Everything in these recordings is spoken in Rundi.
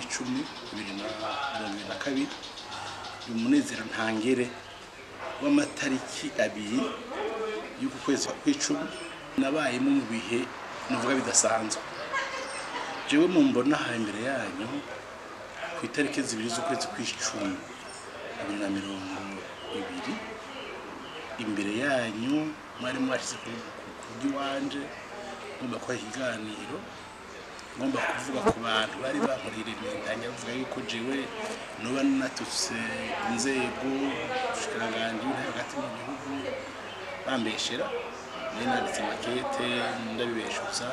kw'icumi bibiri na mirongo ibiri na kabiri uyu munezero ntangere w'amatariki abiri y'uku kwezi kwa kw'icumi nabayemo mu bihe nuvuga bidasanzwe jewe mu mbona aha imbere yanyu ku itariki zibiri z'ukwezi kw'icumi bibiri na mirongo ibiri imbere yanyu mwari mwashyize ku kurya iwanje ngomba kubaha ikiganiro ngomba kuvuga ku bantu bari bankorera imyendanya bavuga yuko jewe nuba natutse inzego ubushikiranganje buri hagati mu gihugu bambeshera nari nanditse makete ndabibeshuza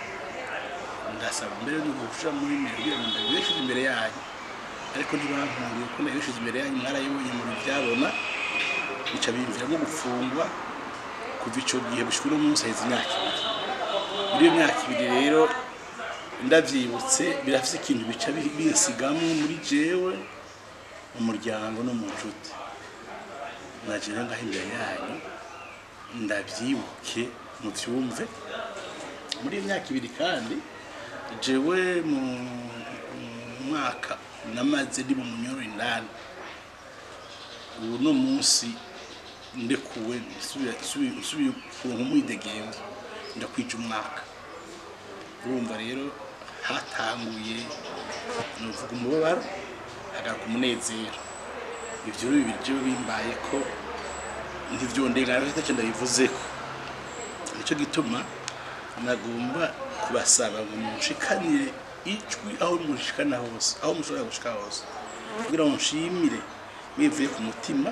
ndasaba mbere yo gushira muri mero kugira ngo ndabibeshuze imbere yanyu ariko ntibankuriye ko nabibeshuze imbere yanyu mwarayibonye mu byabona bica bimviramo gufungwa kuva ico gihe gushika uno munsi haheze imyaka ibiri muri iyo myaka ibiri rero ndavyibutse birafise ikintu bica bi- binsigamo muri jewe mu muryango no mu nshuti naje rero ngaho imbere yanyu ndavyibuke muvyumve muri iyo myaka ibiri kandi jewe mu mu mwaka namaze ndi mu munyoro indani ubu no munsi ndekuwe nsubira- nsubi- nsubiye kuronka umwidegemvyo ndakwija umwaka urumva rero hatanguye nuvuga umubabaro hagaruka umunezero ivyo rero bibiri jewe bimbaye ko ntivyondengana ntacyo ndabivuzeko nico gituma nagomba kubasaba ngo mushikanire ijwi aho mushikana hose aho mushobora gushika hose kugira ngo nshimire bivuye ku mutima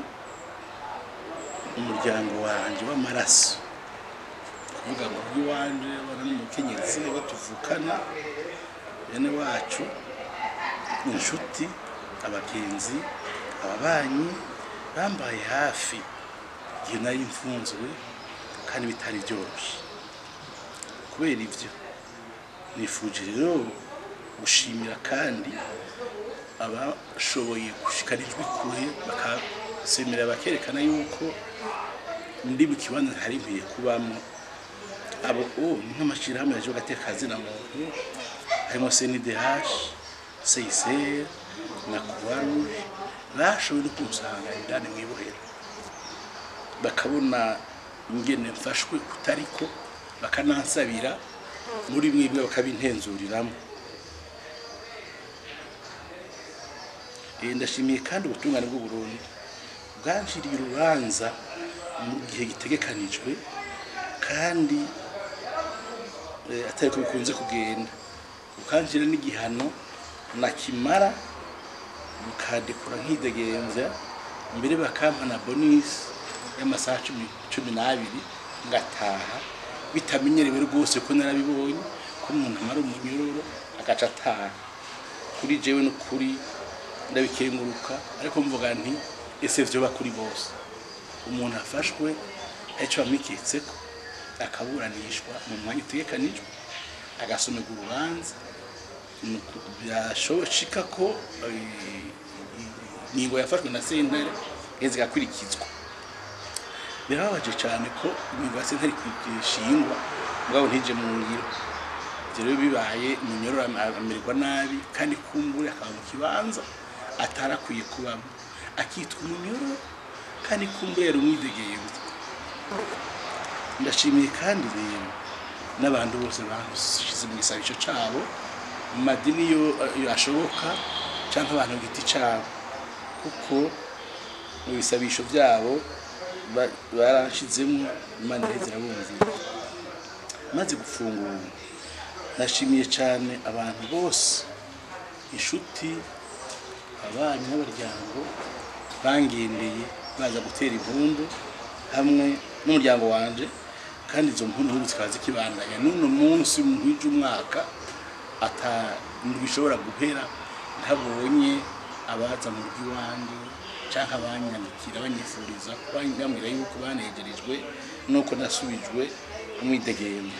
umuryango wanje w'amaraso kuvuga ngo iwanje bana n'umukenyezi abo tuvukana bene wacu inshuti abagenzi ababanyi bambaye hafi igihe nari mfunzwe kandi bitari byoroshye kubera ibyo nifuje rero gushimira kandi abashoboye gushikana ijwi kure bakasemera bakerekana yuko ndi mu kibanza ntari nkwiye kubamo abo o ni nk'amashyirahamwe yaje agateka kazina muntu harimo CNDH CICR na Croix Rouge bashoboye no kunsanga indani mu ibohero bakabona ingene mfashwe kutariko bakanansabira muri mwebwe bakabintenzuriramo Eh, ndashimiye kandi ubutungane bw'u Burundi bwanjiriye urubanza mu gihe gitegekanijwe kandi eh, atari ko bikunze kugenda bukanjira n'igihano nakimara bukadekura nkidegembya mbere bakampa na bonisi y'amasaha cumi cumi n'abiri ngataha bitamenyerewe rwose ko narabibonye ko umuntu amara umunyororo agaca ataha kuri jewe no kuri ndabikenguruka ariko mvuga nti ese vyoba kuri bose umuntu afashwe arico bamwikitseko akaburanishwa mu mwanya utegekanijwe agasomerwa urubanza nuko byashoboka ko eh, ingingo yafashwe na sentare iheze igakurikizwa birababaje cyane ko ingingo ya sentare ishingwa mugabo ntije mu ngiro ibyo rero bibaye umunyororo amererwa nabi kandi kumbure akaba mu kibanza atarakwiye kubamo akitwa umunyororo kandi kumbure yari umwidegemvye ndashimiye kandi rero n'abantu bose bashize mu gisabisho cabo mu madini yo yo ashoboka cyangwa abantu ku giti cabo kuko mu bisabisho byabo ba- barashizemo imana iheze irabumvira maze gufungura nashimiye cyane abantu bose inshuti abanyi n'abaryango bangendeye baza gutera impundu hamwe n'umuryango wanje kandi izo mpundu zikaba zikibandanya n'uno munsi muhije umwaka ata bishobora guhera ntabonye abaza mu rw'iwanjye cyangwa abanyandikira banyifuriza bambwira yuko banegerejwe nuko nasubijwe umwidegembe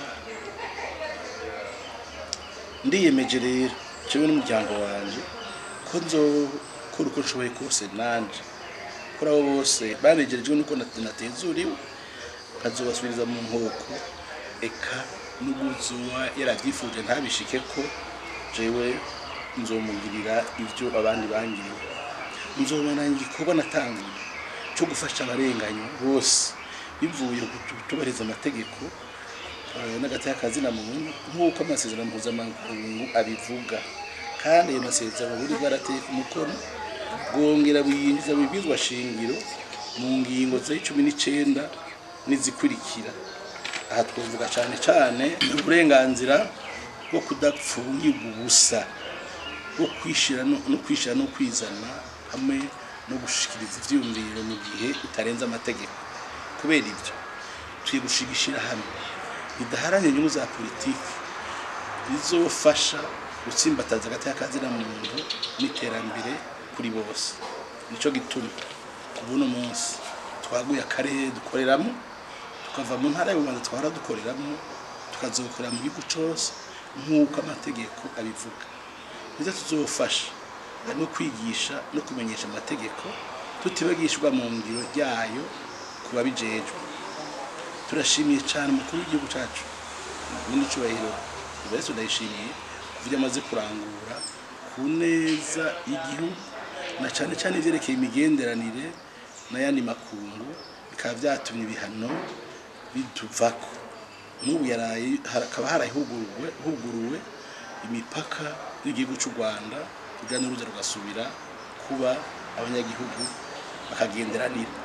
ndiyemeje rero jewe n'umuryango wanje ko nzokora uko nshoboye kose nanje kuri abo bose banegerejwe nuko nat- natezuriwe nkazobasubiriza mu nkoko eka n'ubuzuba yaravyifuje ntabishike ko jewe nzomugirira ibyo abandi bangiriye nzobana igikorwa natanguye cyo gufasha abarenganywa bose bivuye ku kutubahiriza amategeko eh, n'agateka kazina muntu nk'uko amasezerano mpuzamakungu abivuga kandi ayo masezerano buri bwarateye ku mukono bwongera buyinjiza mu bibwizwa shingiro mu ngingo z'icumi n'icenda n'izikurikira aha twavuga cyane cyane uburenganzira bwo kudapfungirwa ubusa bwo kwishira no no kwishira no kwizana hamwe no gushikiriza ivyiyumviro mu gihe utarenze amategeko kubera ibyo tuye gushigishira hamwe bidaharanira inyungu za politiki bizofasha gutsimbataza hagati y'akazina muntu n'iterambere kuri bose nico gituma kubuno munsi twaguye akarere dukoreramo tukava mu ntara y'ububanza twara dukoreramo tukazokorera mu gihugu cose nk'uko amategeko abivuga nizo tuzofasha harimo kwigisha no kumenyesha amategeko tutibagishwa mu ngiro ryayo ku babijejwe turashimiye cyane umukuru w'igihugu cyacu n'icubahiro ibarese ndayishimiye kuburyo amaze kurangura ku neza y'igihugu na cyane cyane ivyerekeye imigenderanire n'ayandi makungu bikaba vyatumye ibihano bituvako n'ubu yaraye hakaba harahuguruwe huguruwe imipaka y'igihugu cy'u Rwanda kugira n'uruza rugasubira kuba abanyagihugu bakagenderanira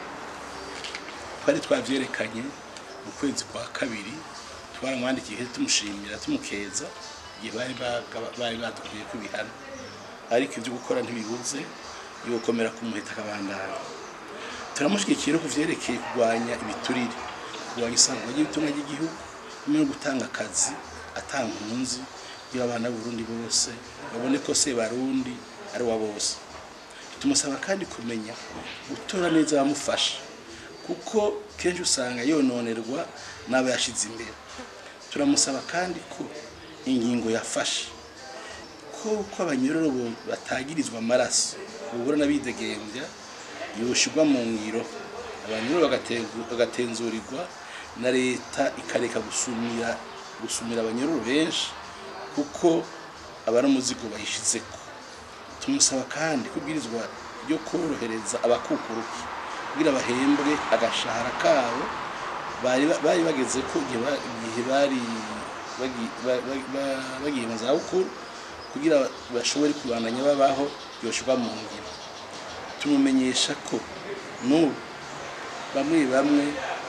twari twavyerekanye mu kwezi kwa kabiri twaramwandikiye tumushimira tumukeza igihe bari baga- bari badukuye ku bihano ariko ibyo gukora ntibibuze yokomera ku muheta akabandana turamushyigikira no ku vyerekeye kurwanya ibiturire kurwanya isangwa ry'ibitunga ry'igihugu hamwe no gutanga akazi atanga impunzi iyo abana b'uburundi bose babone ko se barundi ari wa bose tumusaba kandi kumenya gutora neza abamufasha kuko kenshi usanga yononerwa n'abo yashize imbere turamusaba kandi ko ingingo yafashe ko ko abanyororo bo- batagirizwa amaraso ubura n'abidegembya yoshirwa mu ngiro abanyororo bagatengu- bagatenzurirwa na leta ikareka gusumira gusumira abanyororo benshi kuko aba ari umuzigo bayishizeko tumusaba kandi kubwirizwa ryo korohereza abakukuruki kugira bahembwe agashahara kabo bari bari bageze ko igihe ba- igihe bari bagi- ba- ba- ba- bagiye mu zabukuru kugira bashobore kubandanya babaho yoshirwa mu ngiro tumumenyesha ko n'ubu bamwe bamwe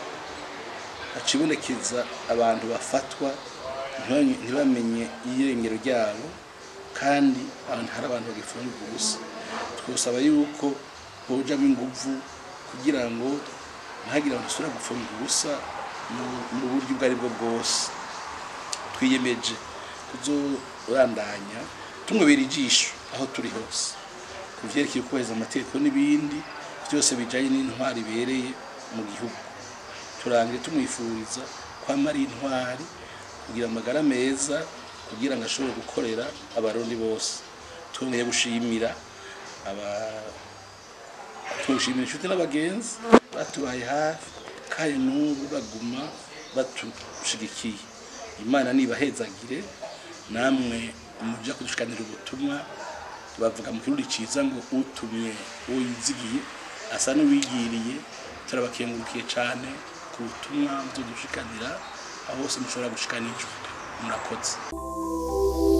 hacibonekeza abantu bafatwa ntibamenye- ntibamenye irengero ryabo kandi abantu hari abantu bagifungirwa ubusa twosaba yuko hojamo inguvu kugira ngo ntihagire abantu basubira gufungirwa ubusa mu- mu buryo ubwo ari bwo bwose twiyemeje kuzorandanya tumubera ijisho aho turi hose ku vyerekeye kubahiriza amategeko n'ibindi byose bijanye n'intwari ibereye mu gihugu turangire tumwifuriza kwama ari intwari kugira amagara meza kugira ngo ashobore gukorera abarundi bose twongeye gushimira aba tushimira inshuti n'abagenzi batubaye hafi kandi n'ubu baguma batushigikiye imana nibahezagire namwe muja kudushikanira ubutumwa bavuga mu kirundi ciza ngo utumye uwo yizigiye asa n'uwigiriye turabakengurukiye cane ku butumwa muzodushikanira aho hose mushobora gushikanijwe murakoze